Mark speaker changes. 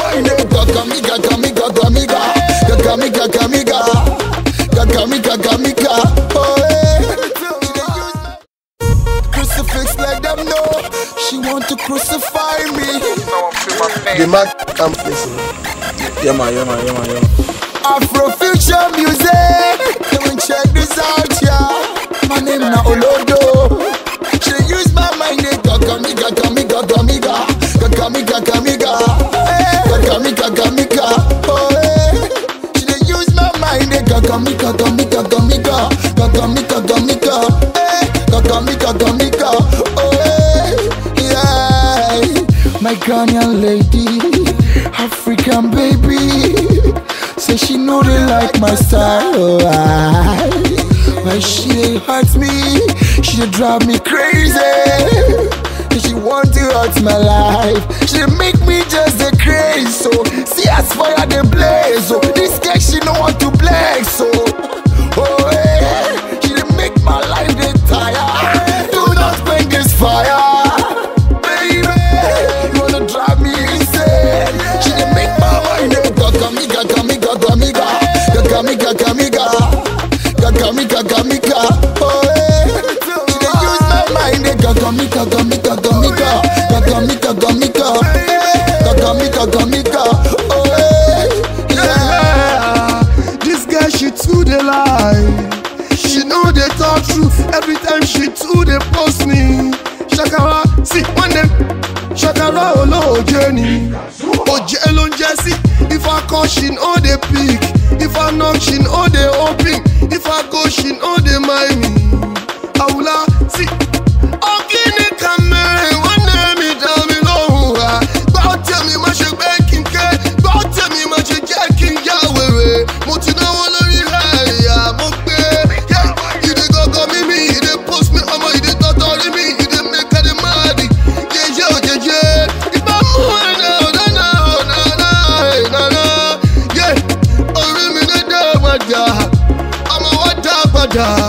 Speaker 1: mind. Gagamiga, gamiga, gamiga. Gagamiga, gamiga. Gagamiga, gamiga. Oh, hey. Crucifix, let them know she want to crucify me.
Speaker 2: The man come facing.
Speaker 3: Yeah man, yeah man, yeah man, yeah man.
Speaker 1: Afrofuture music. Come and check this out, yeah. My name na Olodo. She use my mind, eh, gagamiga, gamiga, gamiga, gagamiga, gamiga, eh, gagamiga, gamiga, oh eh. She dey use my mind, eh, gagamiga, gamiga, gamiga, gagamiga, gamiga, eh, gagamiga, gamiga, oh eh, yeah. My Ghanaian lady, African baby, say she know they like my style, oh aye. When she dey hurt me, she dey drive me crazy. And she want to hurt my life. She dey make me just dey crazy. So see as fire dey blaze. So this girl she know want to flex. So oh yeah, she dey make my life dey tire. Do not quench this fire, baby. You wanna drive me insane? She dey make my mind dey gagamiga, gagamiga, gagamiga, gagamiga, gagamiga. Gagamiga, gagamiga, oh eh. She dey use my mind, eh. Gagamiga, gagamiga, gagamiga, gagamiga, gagamiga, eh. Gagamiga, gagamiga, oh eh. Yeah.
Speaker 2: This girl, she too dey lie. She know they talk truth every time she too dey post me. Shakara, see one dem. Shakara olóòjé ni. Òjé ló ń jẹ́ sí. If I call, she no dey pick. If I knock, she no dey open. If I go, she no dey mind me. Àwùlá, sí. Ọ̀gíní kan mẹ́rin, wọ́n ní mi dá mi lóhùn wá. Gbọ́ tèmi má ṣe pé kí n ké. Gbọ́ tèmi má ṣe jẹ́ kí n yá wèrè. Mo ti náwó lórí rẹ̀ ìyá mo gbé. Ìdè gọ́gọ́ mímí, ìdè post mi, ọmọ ìdè tọ́tọ́ rí mi, ìdè mẹ́kẹ́dẹ́ máa dì. Jẹjẹ ò jẹjẹ, ìbá mú ẹ̀dá ọ̀dáná ọ̀dáná ìdáná. Yé orí mi dédé padà, ọmọ wa dá padà.